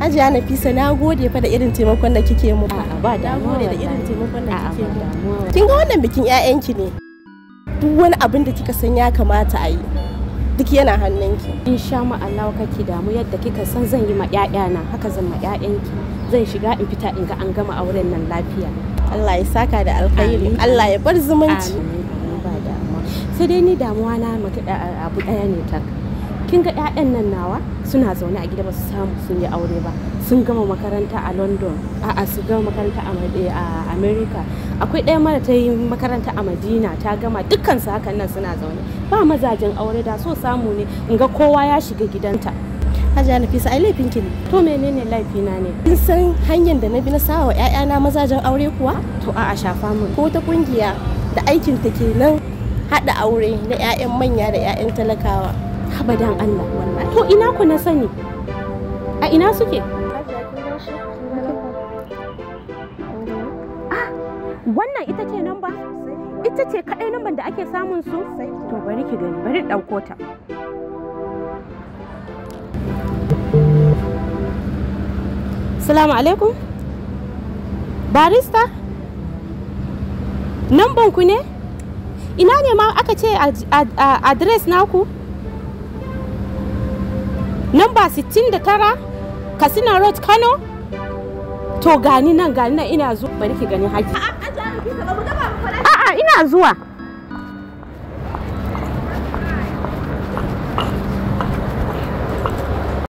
Hajiya Nafisa na gode fa da irin taimakon da kike mu. A'a ba Na damuwa gode da irin wallahi. taimakon da A'a kike ba mu. damuwa. Kin ga wannan bikin 'ya'yanki ne. Duk wani abin da kika san ya kamata a yi. Duk yana hannunki. In sha ma Allah kake damu yadda kika san zan yi ma ƴaƴana haka zan ma ƴaƴanki. Zan shiga in fita in ga an gama auren nan lafiya. Allah ya saka da alkhairi. Amin. Allah ya bar zumunci. Amin, amin, ba damuwa. Sai dai ni damuwa na maka- a- abu ɗaya ne tak. Kin ga ƴaƴan nan nawa suna zaune a gida ba su samu sun yi aure ba. Sun gama makaranta a London, a'a su gama makaranta a Mad- a America. Akwai ɗaya mara ta yi makaranta a Madina ta gama dukkan su hakan nan suna zaune. Ba mazajen aure da so samu ne in ga kowa ya shiga gidanta. Hajiya Nafisa ai laifinki ne. To menene laifina ne? Kin san hanyar da na bi na sawa wa 'ya'yana mazajen aure kuwa? To a'a shafa mun. Ko ta kungiya da aikin ta kenan haɗa aure na 'ya'yan manya da 'ya'yan talakawa. Abadan Allah wallahi. To ina ku na sani? A ina suke? Wannan ita ce namba? Ita ce kaɗai namban da ake samun su? To bari ki gani, bari ɗauko ta. Salamu alaikum. Barista? Namban ku ne? Ina ne ma aka ce ad- ad- a- adres naku? Namba 69 Katsina Road Kano? To gani nan gani nan ina zuwa bari ki gani haki. A'a ina zuwa.